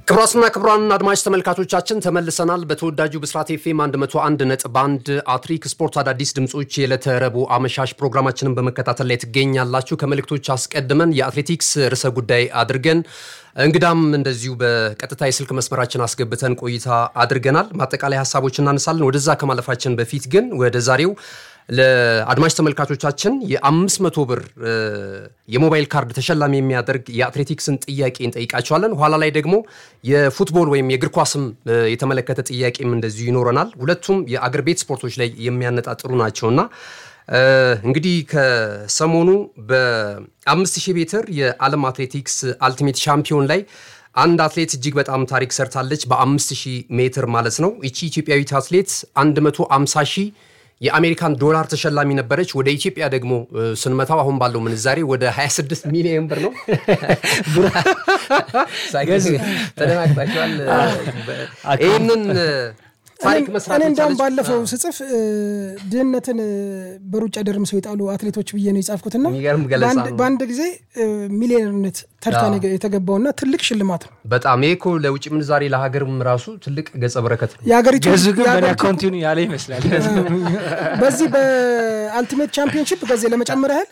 ክቡራትና ክቡራን አድማጭ ተመልካቾቻችን ተመልሰናል። በተወዳጁ ብስራት ኤፍኤም 101 ነጥብ 1 አትሪክ ስፖርት አዳዲስ ድምፆች የዕለተ ረቡዕ አመሻሽ ፕሮግራማችንን በመከታተል ላይ ትገኛላችሁ። ከመልእክቶች አስቀድመን የአትሌቲክስ ርዕሰ ጉዳይ አድርገን እንግዳም እንደዚሁ በቀጥታ የስልክ መስመራችን አስገብተን ቆይታ አድርገናል። ማጠቃላይ ሀሳቦች እናነሳለን። ወደዛ ከማለፋችን በፊት ግን ወደ ዛሬው ለአድማጭ ተመልካቾቻችን የ500 ብር የሞባይል ካርድ ተሸላሚ የሚያደርግ የአትሌቲክስን ጥያቄ እንጠይቃቸዋለን። ኋላ ላይ ደግሞ የፉትቦል ወይም የእግር ኳስም የተመለከተ ጥያቄም እንደዚሁ ይኖረናል። ሁለቱም የአገር ቤት ስፖርቶች ላይ የሚያነጣጥሩ ናቸውና እንግዲህ ከሰሞኑ በ5000 ሜትር የዓለም አትሌቲክስ አልቲሜት ሻምፒዮን ላይ አንድ አትሌት እጅግ በጣም ታሪክ ሰርታለች። በ5000 ሜትር ማለት ነው። ይቺ ኢትዮጵያዊት አትሌት 150 ሺህ የአሜሪካን ዶላር ተሸላሚ ነበረች። ወደ ኢትዮጵያ ደግሞ ስንመታው አሁን ባለው ምንዛሬ ወደ 26 ሚሊዮን ብር ነው። ተደናግጣችኋል። ይህንን ታሪክ መስራት እኔ እንዳውም ባለፈው ስጽፍ ድህነትን በሩጫ ደርምሰው የጣሉ አትሌቶች ብዬ ነው የጻፍኩትና የሚገርም ገለጻ ነው። በአንድ ጊዜ ሚሊዮነርነት ተርታ የተገባውና ትልቅ ሽልማት ነው። በጣም ይሄ እኮ ለውጭ ምንዛሬ ለሀገርም ራሱ ትልቅ ገጸ በረከት ነው። የሀገሪቱ ገዙ ግን በእኔ የሀገሪቱ- አካውንቲኑ ያለ ይመስላል። በዚህ በአልቲሜት ቻምፒዮንሺፕ ጊዜ ለመጨመር ያህል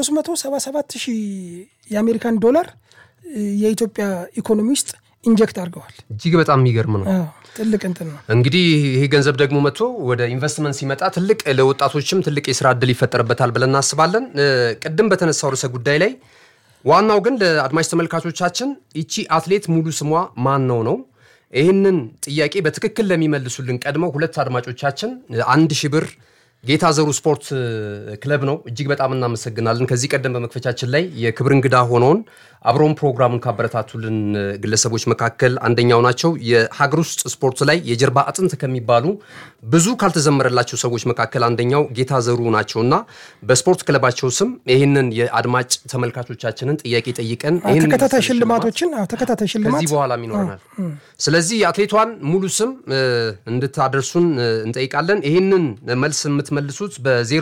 377 ሺህ የአሜሪካን ዶላር የኢትዮጵያ ኢኮኖሚ ውስጥ ኢንጀክት አድርገዋል። እጅግ በጣም የሚገርም ነው። አዎ፣ ትልቅ እንትን ነው። እንግዲህ ይሄ ገንዘብ ደግሞ መጥቶ ወደ ኢንቨስትመንት ሲመጣ ትልቅ ለወጣቶችም ትልቅ የስራ እድል ይፈጠርበታል ብለን እናስባለን። እ፣ ቅድም በተነሳው ርዕሰ ጉዳይ ላይ ዋናው ግን ለአድማጭ ተመልካቾቻችን ይቺ አትሌት ሙሉ ስሟ ማን ነው ነው። ይህንን ጥያቄ በትክክል ለሚመልሱልን ቀድመው ሁለት አድማጮቻችን አንድ ሺህ ብር ጌታ ዘሩ ስፖርት እ፣ ክለብ ነው። እጅግ በጣም እናመሰግናለን። ከዚህ ቀደም በመክፈቻችን ላይ የክብር እንግዳ ሆነውን አብረውን ፕሮግራሙን ካበረታቱልን እ፣ ግለሰቦች መካከል አንደኛው ናቸው። የሀገር ውስጥ ስፖርት ላይ የጀርባ አጥንት ከሚባሉ ብዙ ካልተዘመረላቸው ሰዎች መካከል አንደኛው ጌታ ዘሩ ናቸው እና በስፖርት ክለባቸው ስም ይህንን የአድማጭ ተመልካቾቻችንን ጥያቄ ጠይቀን አዎ፣ ይህንን ተከታታይ የመሰለ ሽልማት ሽልማቶችን አዎ፣ ተከታታይ ሽልማት ከዚህ በኋላም ይኖረናል። ስለዚህ የአትሌቷን ሙሉ ስም እ፣ እንድታደርሱን እ፣ እንጠይቃለን። ይህንን መልስ የምትመልሱት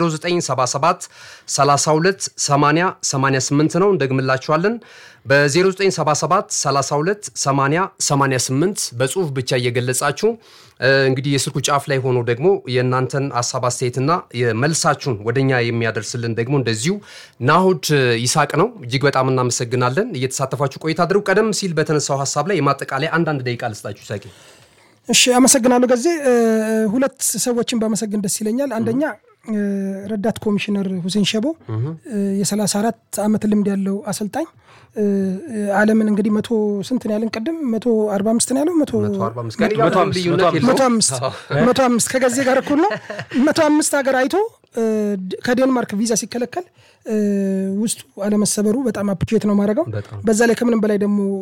በ0977 32 80 88 ነው። እንደግምላችኋለን። በ0977 32 80 88 በጽሁፍ ብቻ እየገለጻችሁ እ፣ እንግዲህ የስልኩ ጫፍ ላይ ሆኖ ደግሞ የእናንተን ሀሳብ አስተያየትና የመልሳችሁን ወደኛ የሚያደርስልን ደግሞ እንደዚሁ ናሁድ ይሳቅ ነው። እጅግ በጣም እናመሰግናለን። እየተሳተፋችሁ ቆይታ አድርጉ። ቀደም ሲል በተነሳው ሀሳብ ላይ የማጠቃለያ አንዳንድ ደቂቃ ልስጣችሁ ይሳቂ። እሺ አመሰግናለሁ። ገዜ ሁለት ሰዎችን ባመሰግን ደስ ይለኛል። አንደኛ እ፣ ረዳት ኮሚሽነር ሁሴን ሸቦ እ፣ የ34 ዓመት ልምድ ያለው አሰልጣኝ እ፣ እ፣ ዓለምን እንግዲህ መቶ ስንት ነው ያለን ቅድም መቶ አርባ አምስት ነው ያለው መቶ 145 ከእኔ ጋር መቶ አምስት፣ ልዩነት መቶ የለውም። መቶ አምስት መቶ አምስት ከገዜ ጋር እኩል ነው። መቶ አምስት ሀገር አይቶ እ፣ ድ- ከዴንማርክ ቪዛ ሲከለከል እ፣ ውስጡ አለመሰበሩ በጣም አፕሪሼት ነው ማድረገው። በጣም በዛ ላይ ከምንም በላይ ደግሞ